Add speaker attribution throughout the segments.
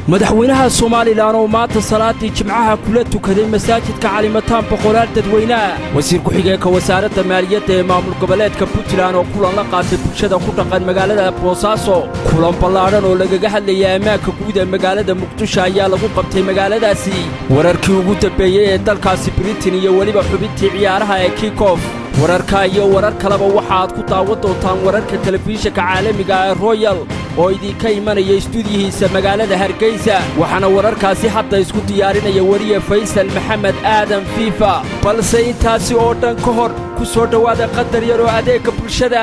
Speaker 1: madaxweynaha somalilan oo maanta salaadii jimcaha kula tukaday masaajidka calimataan boqolaal dadweyneah wasiir ku-xigeenka wasaaradda maaliyadda ee maamul goboleedka puntland oo kulan la qaatay bulshada ku dhaqan magaalada boosaaso kulan ballaadhan oo lagaga hadlayay ammaanka guud ee magaalada muqdisho ayaa lagu qabtay magaaladaasi wararkii ugu dambeeyey ee dalkaasi britain iyo weliba xubintii ciyaaraha ee kikof wararka iyo warar kaleba waxa aad ku daawan doontaan wararka telefishinka caalamiga ee royal oo idinka imanaya istuudiyihiisa magaalada hargeysa waxaana wararkaasi hadda isku diyaarinaya weriye faysal maxamed aadan fiifa balse intaasi oo dhan ka hor ku soo dhowaada qadar yar oo adeegga bulshada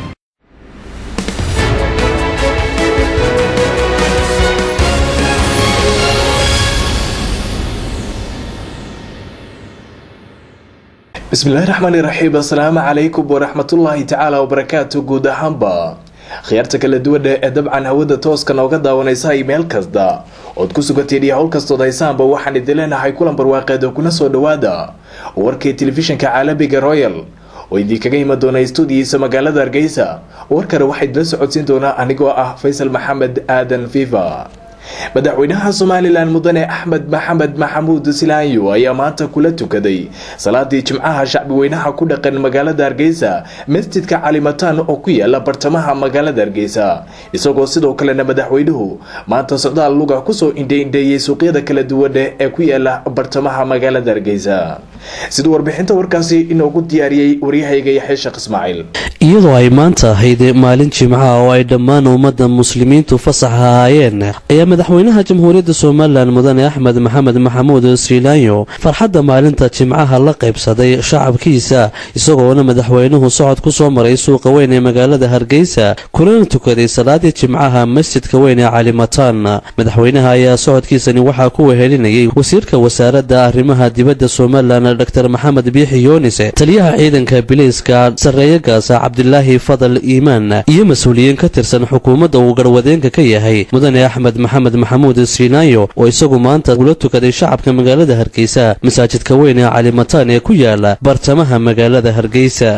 Speaker 2: bismillahi raxmaani raxiim assalaamu calaykum waraxmatullaahi tacaala wabarakaatu guud ahaanba khiyaarta kala duwana ee dabcan hawada tooska nooga daawanaysa meel kasta ood ku suganteen iyo howl kastood haysaanba waxaan idin leenahay kulan barwaaqeed oo kuna soo dhowaada warkii telefishinka caalamiga royal oo idinkaga iman doona stuudiyiisa magaalada hargeysa warkana waxaa idila socodsiin doonaa anigoo ah faysal maxamed aadan fifa madaxweynaha somalilan mudane axmed maxamed maxamuud silaanyo ayaa maanta kula tukaday salaadii jimcaha shacbi weynaha ku dhaqan magaalada hargeysa masjidka calimataan oo ku yaala bartamaha magaalada hargeysa isagoo sidoo kalena madaxweynuhu maanta socdaal luga kusoo indheindheeyey suuqyada kala duwan ee ku yaala bartamaha magaalada hargeysa siduu warbixinta warkaasi inoogu diyaariyey waryahayga yaxya sheekh ismaaciil
Speaker 3: iyadoo ay maanta ahayd maalin jimcaha oo ay dhammaan ummadda muslimiintu fasax ahaayeen ayaa madaxweynaha jamhuuriyadda somalilan mudane axmed maxamed maxamuud sriilaanyo farxadda maalinta jimcaha la qaybsaday shacabkiisa isagoona madaxweynuhu socod ku soo maray suuqa weyn ee magaalada hargeysa kulana tukaday salaadii jimcaha masjidka weyn ee calimataan madaxweynaha ayaa socodkiisani waxaa ku wehelinayay wasiirka wasaaradda arrimaha dibadda somalilan dor maxamed biixi yoonise taliyaha ciidanka bilayska sarreeyagaasa cabdilaahi fadal iimaan iyo mas-uuliyiin ka tirsan xukuumadda uu garwadeenka ka yahay mudane axmed maxamed maxamuud sriinaayo oo isagu maanta ula tukaday shacabka magaalada hargeysa masaajidka weyn ee calimataan ee ku yaala bartamaha magaalada hargeysa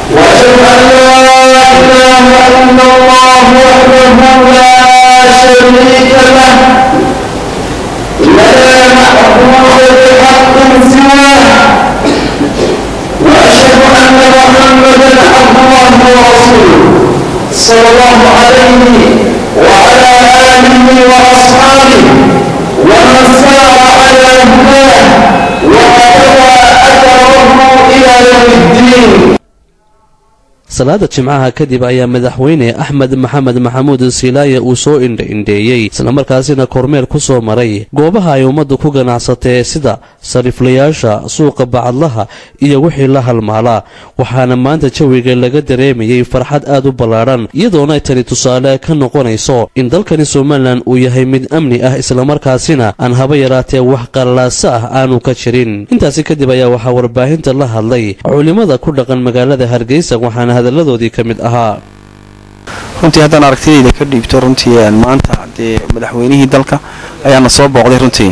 Speaker 4: وأشهد أن محمدا عبد الله ورسوله صلى الله عليه وعلى آله وأصحابه ومن سار على هداه وقتفى أثره إلى يوم الدين
Speaker 3: salaada jimcaha kadib ayaa madaxweyne axmed maxamed maxamuud siilaaye uu soo indha-indheeyey islamarkaasina kormeer ku soo maray goobaha ay ummaddu ku ganacsatee sida sariiflayaasha suuqa bacadlaha iyo wixii la halmaalaa waxaana maanta jawiga laga dareemayey farxad aad u ballaadhan iyadoona ay tani tusaale ka noqonayso in dalkani somalilan uu yahay mid amni ah islamarkaasina aan haba yaraatee wax qallaasa ah aanu ka jirin intaasi kadib ayaa waxaa warbaahinta la hadlay culimmada ku dhaqan magaalada hargeysa waxaana hadaladoodii ka mid ahaa
Speaker 5: runtii haddaan aragtidayda ka dhiibto runtii maanta dee madaxweynihii dalka ayaana soo booqday runtii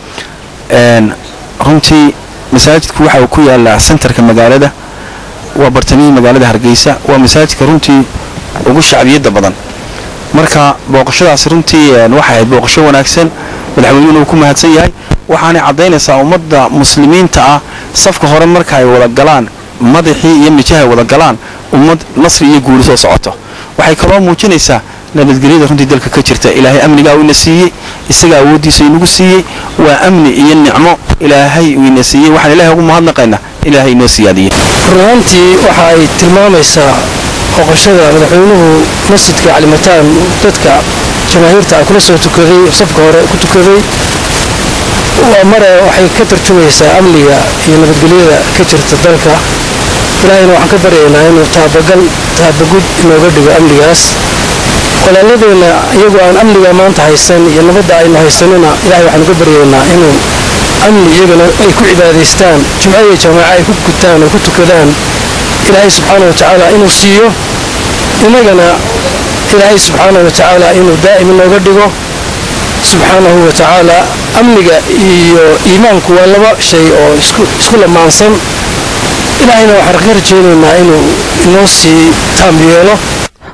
Speaker 5: runtii masaajidku waxa uu ku yaalaa sentarka magaalada waa bartamihii magaalada hargeysa waa masaajidka runtii ugu shacbiyadda badan marka booqashadaasi runtii waxay ahayd booqasho wanaagsan madaxweynuhuna uu ku mahadsan yahay waxaanay caddaynaysaa ummadda muslimiinta ah safka hore marka ay wada galaan madaxii iyo mijahay wada galaan ummad nasri iyo guuli soo socoto waxay kaloo muujinaysaa nabadgelyada runtii dalka ka jirta ilaahay amnigaa uu ina siiyey isaga awooddiisa inagu siiyey waa amni iyo nicmo ilaahay uu ina siiyey waxaan ilahay ugu mahadnaqaynaa ilaahay inoo siyaadiyey
Speaker 6: runaantii waxa ay tilmaamaysaa booqashada madaxweynuhu masjidka calimataan dadka jamaahiirta kula soo tukaday safka hore ku tukaday waa mare waxay ka tarjumaysaa amniga iyo nabadgelyada ka jirta dalka ilaahayna waxaan ka baryaynaa inuu taabagal taabagud inooga dhigo amnigaas walaaladeenna iyagoo aan amniga maanta haysan iyo nabadda aynu haysanina ilahay waxaanu ka baryaynaa inuu amni iyagana ay ku cibaadaystaan jumco iyo jamaaco ay ku gutaan oo ku tukadaan ilaahay subxaana wa tacaala inuu siiyo innagana ilaahay subxaana wa tacaala inuu daa'im inooga dhigo subxaanahu wa tacaala amniga iyo iimaanku waa laba shay oo isku lamaansan ilaahayna waxaan ka rajaynaynaa inuu inoo sii taam yeelo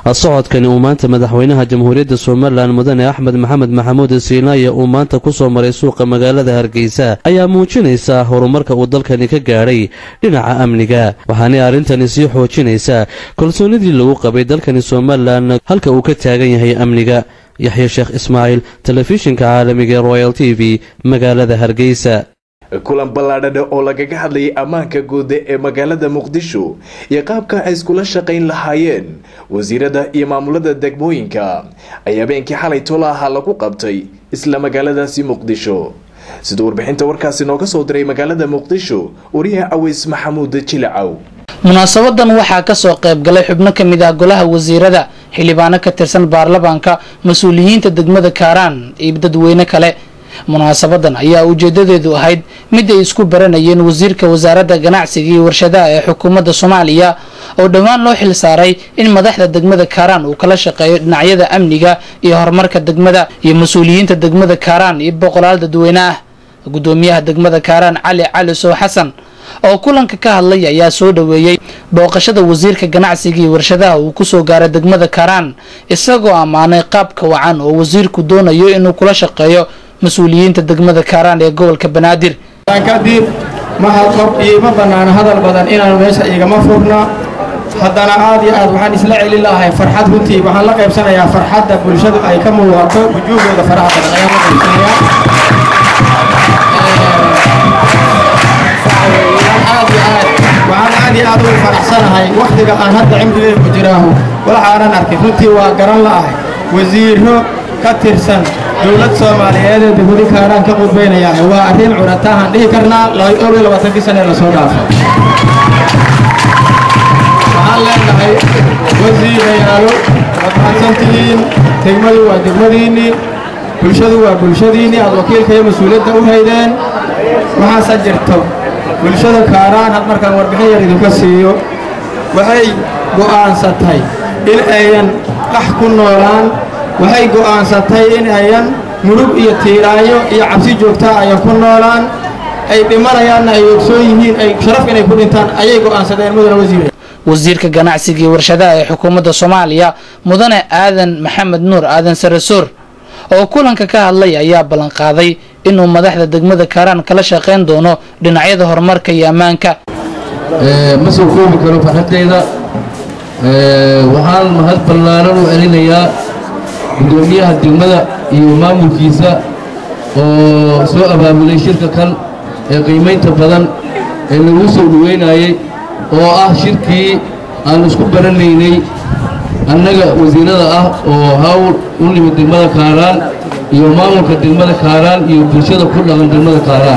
Speaker 3: socodkani uu maanta madaxweynaha jamhuuriyadda somalilan mudane axmed maxamed maxamuud siilaaye uu maanta ku soo maray suuqa magaalada hargeysa ayaa muujinaysa horumarka uu dalkani ka gaadhay dhinaca amniga waxaanay arrintani sii xoojinaysaa kalsoonidii lagu qabay dalkani somalilan halka uu ka taagan yahay amniga yaxya sheekh ismaaciil telefishinka caalamiga ee royal t v magaalada hargeysa
Speaker 2: kulan ballaadhadhe oo lagaga hadlayay ammaanka guuda ee magaalada muqdisho iyo qaabka ay iskula shaqayn lahaayeen wasiirada iyo maamulada degmooyinka ay habeenkii xalay tola ahaa lagu qabtay isla magaaladaasi muqdisho siduu warbixinta warkaasi nooga soo diray magaalada muqdisho wariyaha caways maxamuud jilacow
Speaker 7: munaasabadan waxaa kasoo qayb galay xubno ka mid ah golaha wasiirada xildhibaano ka tirsan baarlamaanka mas-uuliyiinta degmada kaaraan iyo dadweyne kale munaasabadan ayaa ujeedadeedu ahayd mid ay isku baranayeen wasiirka wasaaradda ganacsiga iyo warshadaha ee xukuumadda soomaaliya oo dhowaan loo xil saaray in madaxda degmada kaaraan uu kala shaqeeyo dhinacyada amniga iyo horumarka degmada iyo mas-uuliyiinta degmada kaaraan iyo boqolaal dadweyne ah gudoomiyaha degmada kaaraan cali cali sow xasan oo kulanka ka hadlay ayaa soo dhoweeyey booqashada wasiirka ganacsiga iyo warshadaha uu kusoo gaaray degmada kaaraan isagoo ammaanay qaabka wacan oo wasiirku doonayo inuu kula shaqeeyo mas-uuliyiinta degmada kaaraan ee gobolka banaadir
Speaker 8: kadib ma hadqob iyo ma bannaana hadal badan inaan meesha igama furna haddana aad iyo aad waxaan isla celin lahay farxad runtii waxaan la qaybsanayaa farxadda bulshadu ay ka muuqato wujuuhdooda faraha badan ayaan la qaybsanayaa waxaan aad iyo aad ugu faraxsanahay wakhtiga aan hadda cimrigeeda ku jiraahu waxaanan arkay runtii waa garan la'ahay wasiiro ka tirsan dowlad soomaaliyeed ee degmadi kaaraan ka qudbaynayaan waa arrin cunatahaan dhihi karnaa dhowr iyo labaatankii sane lasoo dhaafay waxaan leenahay wasiirayaalo waad mahadsantihiin degmadu waa degmadiinnii bulshadu waa bulshadiinnii aad wakiilka iyo mas-uuliyadda u haydeen waxaase jirto bulshada kaaraan had markaan warbixin yar idinka siiyo waxay go'aansatay in ayan qax ku noolaan waxay go'aansatay in ayan murug iyo tiiraayo iyo cabsi joogtaa ayan ku noolaan ay dhimanayaanna ay ogsoon yihiin ay sharaf inay ku dhintaan ayay go'aansadeen mudane wasiire
Speaker 7: wasiirka ganacsiga iyo warshadaha ee xukuumadda soomaaliya mudane aadan maxamed nuur aadan sarasoor oo kulanka ka hadlay ayaa ballanqaaday inuu madaxda degmada kaaraan kala shaqayn doono dhinacyada horumarka iyo ammaanka
Speaker 9: ma soo koobi karo farxaddayda waxaan mahad ballaaran u celinayaa gudoomiyaha degmada iyo maamulkiisa oo soo abaabulay shirka kan ee qiimaynta badan ee lagu soo dhaweynayay oo ah shirkii aan isku baranaynay annaga wasiirada ah oo hawl u nimid degmada kaaraan iyo maamulka degmada kaaraan iyo bulshada ku dhaqan degmada kaaraan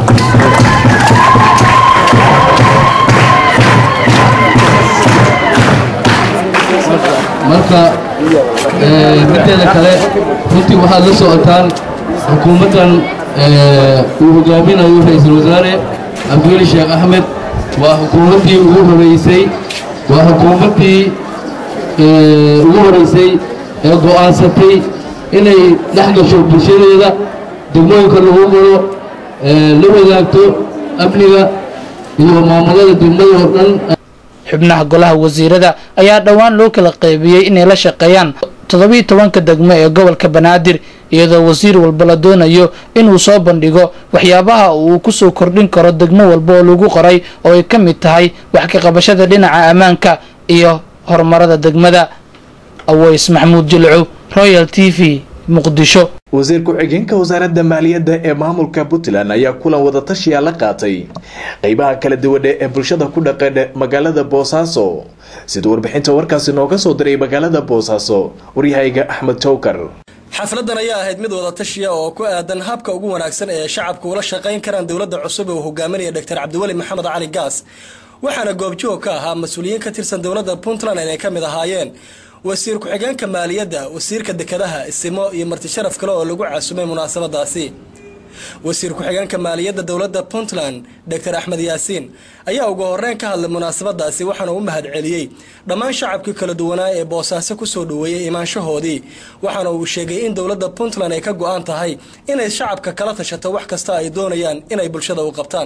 Speaker 9: marka mideeda kale runtii waxaad la socotaan xukuumaddan uu hogaaminayo ra-iisul wasaare cabdiweli sheekh axmed waa xukuumaddii ugu horeysay waa xukuumaddii ugu horeysay ee go'aansatay inay dhex gasho bulshadeeda degmooyinka lagu galo la wadaagto amniga iyo maamulada degmada oo dhan
Speaker 7: xubnaha golaha wasiirada ayaa dhowaan loo kala qaybiyey inay la shaqeeyaan toddobiiyo tobanka degmo ee gobolka banaadir iyadoo wasiir walba la doonayo inuu soo bandhigo waxyaabaha uu kusoo kordhin karo degmo walba oo lagu qoray oo ay ka mid tahay wax ka qabashada dhinaca ammaanka iyo horumarada degmada aweys maxamuud jilcow royal t v muqdisho
Speaker 2: wasiir ku-xigeenka wasaaradda maaliyadda ee maamulka puntland ayaa kulan wadatashiya la qaatay qeybaha kala duwane ee bulshada ku dhaqan magaalada boosaaso siduu warbixinta warkaasi nooga soo diray magaalada boosaaso waryahayga axmed towkar
Speaker 10: xafladan ayaa ahayd mid wadatashiya oo ku aadan habka ugu wanaagsan ee shacabku ula shaqayn karaan dowladda cusub ee uu hogaaminaya dr cabdiweli maxamed cali gaas waxaana goobjoog ka ahaa mas-uuliyiin ka tirsan dowladda puntland inay ka mid ahaayeen wasiir ku-xigeenka maaliyadda wasiirka dekedaha isimo iyo marti sharaf kale oo lagu caasumay munaasabadaasi wasiir ku-xigeenka maaliyadda dowladda puntland dr axmed yaasiin ayaa ugu horeyn ka hadlay munaasabadaasi waxaana u mahad celiyey dhammaan shacabkii kala duwanaa ee boosaaso kusoo dhaweeyey imaanshahoodii waxaana uu sheegay in dowladda puntland ay ka go-an tahay inay shacabka kala tashato wax kasta ay doonayaan inay bulshada u qabtaan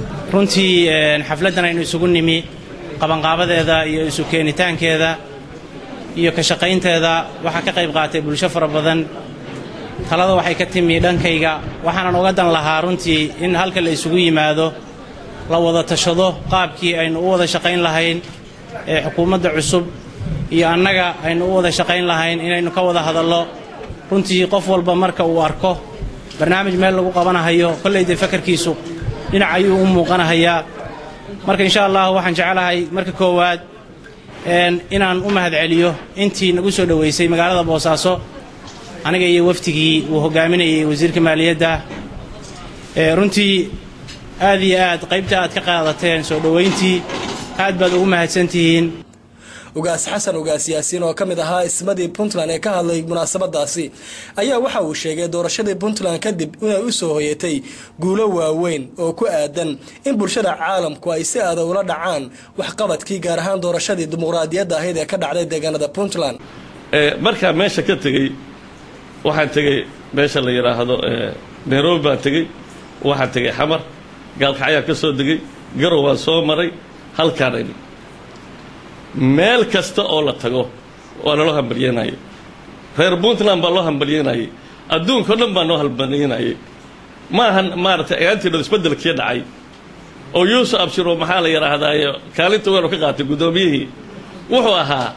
Speaker 11: runtii xafladdan aynu isugu nimi qabanqaabadeeda iyo isu keenitaankeeda iyo ka shaqaynteeda waxaa ka qayb qaatay bulsho fara badan talada waxay ka timi dhankayga waxaanan uga dan lahaa runtii in halka la isugu yimaado la wada tashado qaabkii aynu u wada shaqayn lahayn ee xukuumadda cusub iyo annaga aynu u wada shaqayn lahayn inaynu ka wada hadallo runtii qof walba marka uu arko barnaamij meel lagu qabanahayo kollayda fakarkiisu dhinac ayuu u muuqanahayaa marka insha allah waxaan jeclahay marka koowaad inaan u mahadceliyo intii nagu soo dhoweysay magaalada boosaaso aniga iyo waftigii uu hogaaminayay wasiirka maaliyadda runtii aad iyo aad qaybta aad ka qaadateen soo dhowayntii aad baad ugu mahadsantihiin
Speaker 10: ugaas xasan ugaas yaasiin oo ka mid ahaa ismadii puntland ee ka hadlay munaasabadaasi ayaa waxa uu sheegay doorashadii puntland kadib inay u soo hoyatay guulo waaweyn oo ku aadan in bulshada caalamku ay si aada ula dhacaan waxqabadkii gaar ahaan doorashadii dimuqraadiyadda ahayd ee ka dhacday deegaanada puntland
Speaker 12: markaa meesha ka tegey waxaan tegey meesha la yidhaahdo nairobi baan tegey waxaan tegey xamar gaalkacyaan ka soo degay garow waan soo maray halkaan imi meel kasta oo la tago waa naloo hambalyanayay reer puntland baa loo hambalyanayay adduunka o dhan baa noo hambalyanayay maahan maaragtay ayaantiinoo isbeddelkii dhacay oo yuusuf abshiro maxaa la yidhaahdaayo kaalinta weenu ka qaatay guddoomiyihii wuxuu ahaa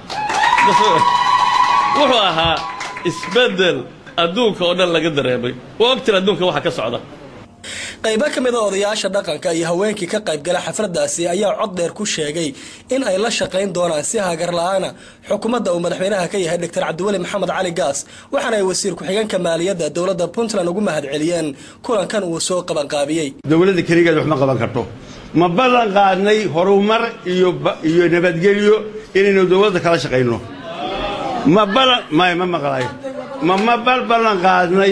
Speaker 12: wuxuu ahaa isbeddel adduunka oo dhan laga dareemay waa ogtiin adduunka waxa ka socda
Speaker 10: qaybo ka mid a odayaasha dhaqanka iyo haweenkii ka qaybgala xafladaasi ayaa cod dheer ku sheegay in ay la shaqayn doonaan si hagar la-aana xukuumadda uu madaxweynaha ka yahay doctor cabdiweli maxamed cali gaas waxaana ay wasiir ku-xigeenka maaliyadda dowladda puntland ugu mahadceliyeen kulankan uu soo qabanqaabiyey
Speaker 13: dowladda keligeed wax ma qaban karto ma ballan qaadnay horumar iyo iyo nabadgelyo inaynu dowladda kala shaqayno ma ballan may ma maqlayo ma ma bal ballan qaadnay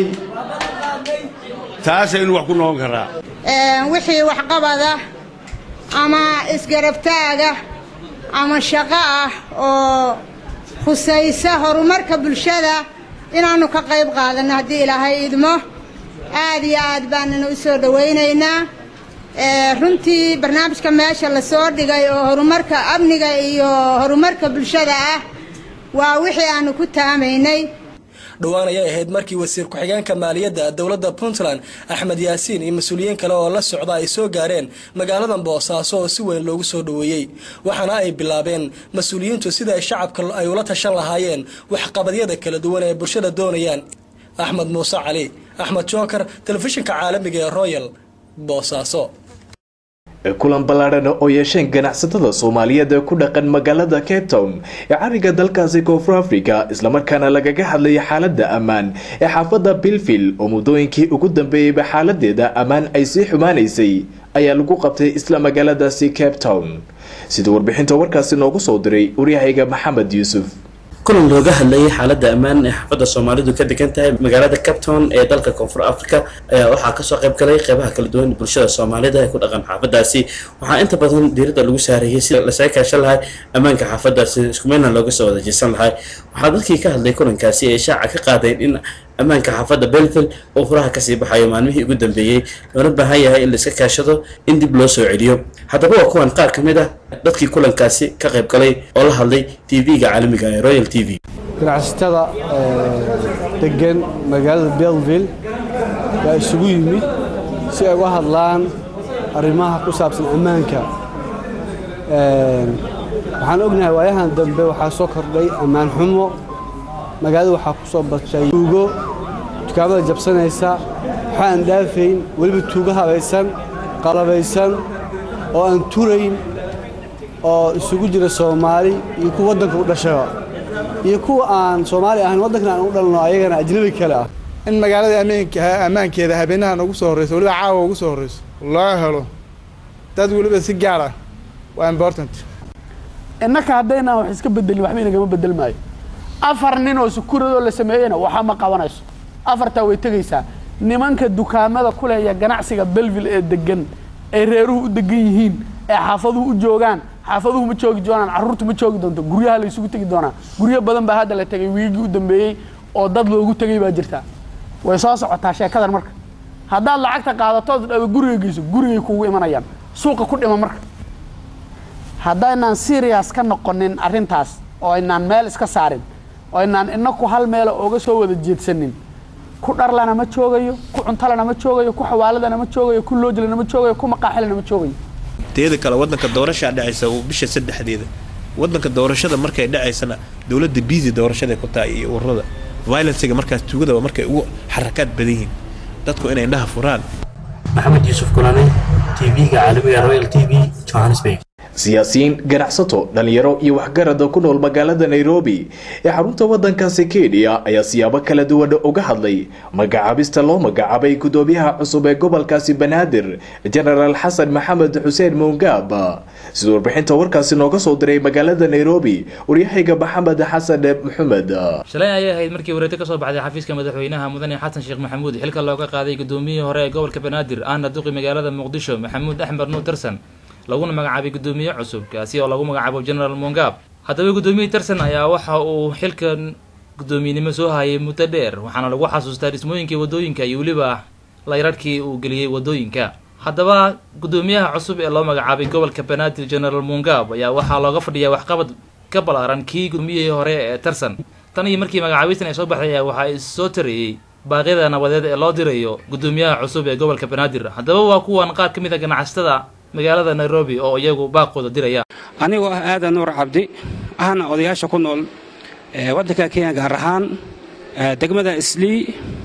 Speaker 13: taasaynu wax ku noqon karaa
Speaker 14: wixii waxqabada ama isgarabtaaga ama shaqo ah oo khusaysa horumarka bulshada inaannu ka qayb qaadanno haddii ilaahay idmo aad iyo aad baanana u soo dhowaynaynaa runtii barnaamijka meesha la soo dhigay oo horumarka amniga iyo horumarka bulshada ah waa wixii aannu ku taamaynay
Speaker 10: dhowaan ayay ahayd markii wasiir ku-xigeenka maaliyadda dowladda puntland axmed yaasiin iyo mas-uuliyiin kale oo la socda ay soo gaareen magaaladan boosaaso oo si weyn loogu soo dhoweeyey waxaana ay bilaabeen mas-uuliyiintu sida ay shacabka ay ula tashan lahaayeen waxqabadyada kala duwan ee bulshada doonayaan axmed muuse cali axmed jookar telefishinka caalamiga ee royal boosaaso
Speaker 2: kulan ballaadhan oo yeesheen ganacsatada soomaaliyeed ee ku dhaqan magaalada cape town ee cariga dalkaasi koonfur africa islamarkaana lagaga hadlaya xaalada ammaan ee xaafadda bilvil oo muddooyinkii ugu dambeeyeyba xaaladeeda ammaan ay sii xumaanaysay ayaa lagu qabtay isla magaaladaasi cape town sida warbixinta warkaasi noogu soo diray waryahayga maxamed yuusuf
Speaker 15: kulan looga hadlayay xaaladda ammaan ee xaafadda soomaalidu ka degan tahay magaalada capton ee dalka koonfur africa ayaa waxaa kasoo qayb galay qeybaha kala duwan bulshada soomaalida ee ku dhaqan xaafadaasi waxaa inta badan diiradda lagu saarayay sida lasaga kaashan lahay ammaanka xaafadaasi iskumeynna looga soo wada jeesan lahay waxaa dadkii ka hadlay kulankaasi ay shaaca ka qaadeen in ammaanka xaafadda belville oo furaha kasii baxayo maalmihii ugu dambeeyey loona baahan yahay in laiska kaashado in dib loo soo celiyo haddaba waa kuwan qaar ka mid ah dadkii kulankaasi ka qayb galay oo la hadlay tv-ga caalamiga ee royal t v
Speaker 16: ganacsatada degan magaalada belville baa isugu yimid si ay uga hadlaan arrimaha ku saabsan ammaanka waxaan ognahay waayahan dambe waxaa soo kordhay ammaan xumo magaalada waxaa ku soo batay tuugo dukaamada jabsanaysa waxa aan dhaafayn weliba tuugo habaysan qalabaysan oo aan turayn oo isugu jira soomaali iyo kuwa waddanka u dhashaba iyo kuwa aan soomaali ahayn waddankan aan u dhalno ayagana ajnabi kale ah
Speaker 17: in magaalada ammaankeeda habeenahan ugu soo horreyso weliba caawa ugu soo horreyso loo helo dad weliba si gaar ah waa important
Speaker 18: innaka haddaynaan wax iska bedelin waxba inagama bedel maayo afar nin oo sukuradoo la sameeyeyna waxa ma qabanayso afartaa way tegaysaa nimanka dukaamada ku leh iyo ganacsiga belville ee degan ay reeruhu u degan yihiin ee xaafaduhu u joogaan xaafaduhu ma joogi doonaan carruurtu ma joogi doonto guryaha la isugu tegi doonaa guryo badan baa hadda la tegay wiigii u dambeeyey oo dad loogu tegay baa jirtaa way soo socotaa sheekadan marka haddaad lacagta qaadatood dhaba guriga geyso gurigay kugu imanayaan suuqa ku dhima marka haddaynaan serious ka noqonin arrintaas oo aynaan meel iska saarin oo aynaan inaku hal meela ooga soo wada jeedsanin ku dharlana ma joogayo ku cuntalana ma joogayo ku xawaaladana ma joogayo ku loojlana ma joogayo ku maqaaxilana ma joogayo
Speaker 19: teeda kale wadanka doorashaa dhacaysa bisha saddexdeeda wadanka doorashada markay dhacaysana dowladda biisi doorashaday ku tahay iyo ururada violencega markaas tuugadaba markay ugu xarakaad badan yihiin dadku inay indhaha furaan
Speaker 15: maxamed yuusuf kulane tv-ga caalamiga royal t v johannesburg
Speaker 2: siyaasiyiin ganacsato dhalinyaro iyo waxgarada ku nool magaalada nairobi ee xarunta wadankaasi kenya ayaa siyaabo kala duwan uga hadlay magacaabista loo magacaabay gudoomiyaha cusub ee gobolkaasi banaadir jenaraal xasan maxamed xuseen muungaab sida warbixinta warkaasi nooga soo diray magaalada nairobi waryahayga maxamed xasan maxamed
Speaker 20: shalay ayay ahayd markii wareegto kasoo baxday xafiiska madaxweynaha mudane xasan sheekh maxamuud xilka looga qaaday gudoomiyihii hore ee gobolka banaadir ahna duqi magaalada muqdisho maxamuud axmed nuur tarsan laguna magacaabay gudoomiye cusub kaasi oo lagu magacaabo generaal mongab haddaba gudoomiyihii tarsan ayaa waxa uu xilkan guddoomiyenimo soo hayay muddo dheer waxaana lagu xasuustaa dhismooyinkii wadooyinka iyo weliba layrarhkii uu geliyey wadooyinka haddaba guddoomiyaha cusub ee loo magacaabay gobolka banaadir generaal mongab ayaa waxaa looga fadhiyaa waxqabad ka balaaran kii gudoomiyihii hore ee tarsan tan iyo markii magacaabistan ay soo baxday ayaa waxaa issoo tarayey baaqyada nabadeed ee loo dirayo guddoomiyaha cusub ee gobolka banaadir haddaba waa kuwan qaar ka mid a ganacsatada magaalada nairobi oo iyagu baaqooda diraya
Speaker 21: anigoo ah aadan nuur cabdi ahna odayaasha ku nool waddanka kenya gaar ahaan degmada islii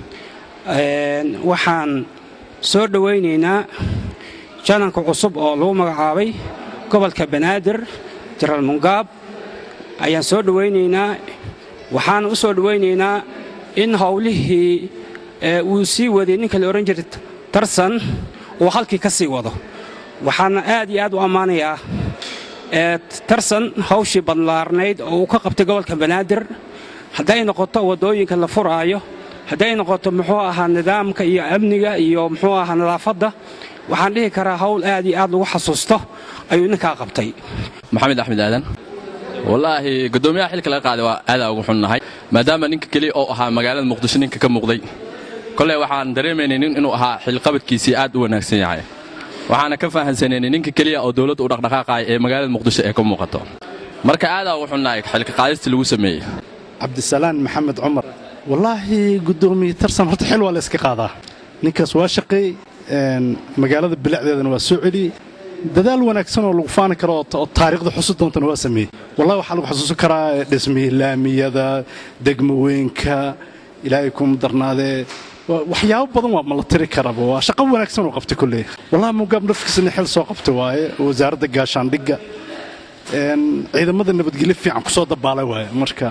Speaker 21: waxaan soo dhowaynaynaa jananka cusub oo lagu magacaabay gobolka banaadir jenaraal mungaab ayaan soo dhowaynaynaa waxaan u soo dhowaynaynaa in howlihii uu sii waday ninka la odhan jiray tarsan uu halkii ka sii wado waxaana aad iyo aad u ammaanayaa tarsan hawshii badlaarnayd oo uu ka qabtay gobolka banaadir hadday noqoto waddooyinka la furaayo hadday noqoto muxuu ahaa nidaamka iyo amniga iyo muxuu ahaa nadaafadda waxaan dhihi karaa hawl aad iyo aad lagu xasuusto ayuu ninkaa qabtay
Speaker 22: maxamed axmed aadan wallaahi guddoomiyaha xilka laga qaaday waa aadaa ugu xunnahay maadaama ninka keliya oo ahaa magaalada muqdisho ninka ka muuqday koley waxaan dareemaynay nin inuu ahaa xilqabadkiisii aad u wanaagsan yahay waxaana ka fahansanayna ninka keliya oo dowladda u dhaqdhaqaaqaya ee magaalada muqdisho ee ka muuqato marka aadaa ugu xunnahay xilka qaadista lagu sameeyey
Speaker 23: cabdisalaan maxamed cumar wallaahi guddoomiye tarsan horta xil waa la iska qaadaa ninkaas waa shaqeey magaalada bilicdeedana waa soo celiyey dadaal wanaagsan oo lagu faani karo oo taariikhda xusu doontana waa sameeyey wallahi waxaa lagu xasuusan karaa dhismihii laamiyada degmooyinka ilaahay kuma darnaadee waxyaabo badan waa ma la tiri karaba waa shaqo wanaagsan oo qabtay kolley wallahi mugaab nafkiisana xil soo qabtay waaye wasaaradda gaashaandhigga ciidamada nabadgelyo fiican kusoo dabaalay waaye marka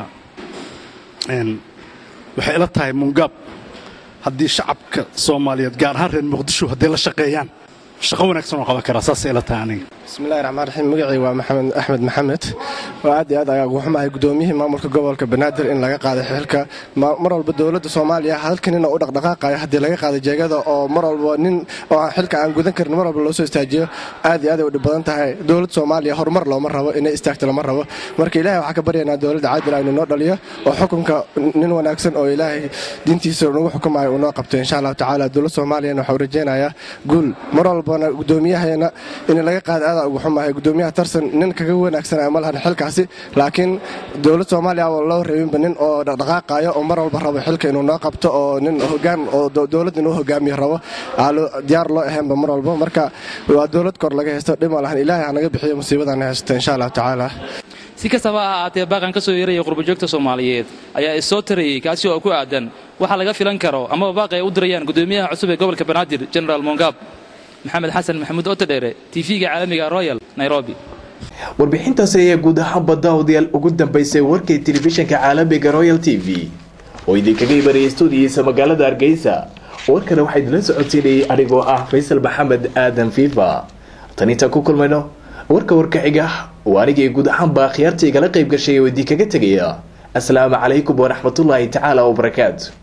Speaker 23: waxay ila tahay mungaab haddii shacabka soomaaliyeed gaar ahaan reer muqdisho hadday la shaqeeyaan shaqo wanaagsan oo qaban karaa saasay ila tahay aniga
Speaker 24: bismillahi raxmaan raxiim magacii waa maxamed axmed maxamed oo aad iyo aad ayaa ugu xumahay gudoomiyihii maamulka gobolka banaadir in laga qaaday xilka mar walba dowladda soomaaliya halkan ina u dhaqdhaqaaqayo haddii laga qaaday jeegada oo mar walba nin oo xilka aan gudan karin mar walba loo soo istaajiyo aad iyo aad ay u dhib badan tahay dowladda soomaaliya horumar looma rabo inay istaagto lama rabo marka ilaahay waxaa ka baryaynaa dowladda caadil aynu noo dhaliyo oo xukunka nin wanaagsan oo ilaahay diintiisa nagu xukumayo uu noo qabto insha allahu tacaala dowladda soomaaliyana waxau rajaynayaa guul mar walbana gudoomiyahayana in laga qaada aada ugu xumahay gudoomiyaha tarsan nin kaga wanaagsanaya ma lahan xilkaasi laakiin dowlad soomaaliya oo loo reebinba nin oo dhaqdhaqaaqayo oo mar walba rabo xilka inuu noo qabto oo nin hogaan oo dowlad inuu hogaamiyo rabo diyaar loo ahaynba mar walba marka waa dowlad kor laga haysto dhima lahan ilaahay ha naga bixiyo musiibadan haysto insha allahu tacaala
Speaker 20: si kastaba ha ahaatee baaqan ka soo yeeraya qurbajoogta soomaaliyeed ayaa issoo tarayey kaasi oo ku aadan waxa laga filan karo amaba baaqi ay u dirayaan gudoomiyaha cusub ee gobolka banaadir generaal mongab maxamed xasan maxamuud otodheere tv-ga caalamiga royal nairobi
Speaker 2: warbixintaasi ayaa guud ahaan badda odayaal ugu dambaysay warkay telefishinka caalamiga royal t v oo idinkaga imanayay stuudiyiisa magaalada hargeysa warkana waxaa idinla socodsiinayay anigoo ah faysal maxamed aadan fifa tan intaan ku kulmayno warka warka xiga oo anigii guud ahaanba akhyaarta igala qayb gashay oo idinkaga tegaya asalaamu calaykum waraxmatullaahi tacaala wabarakaatu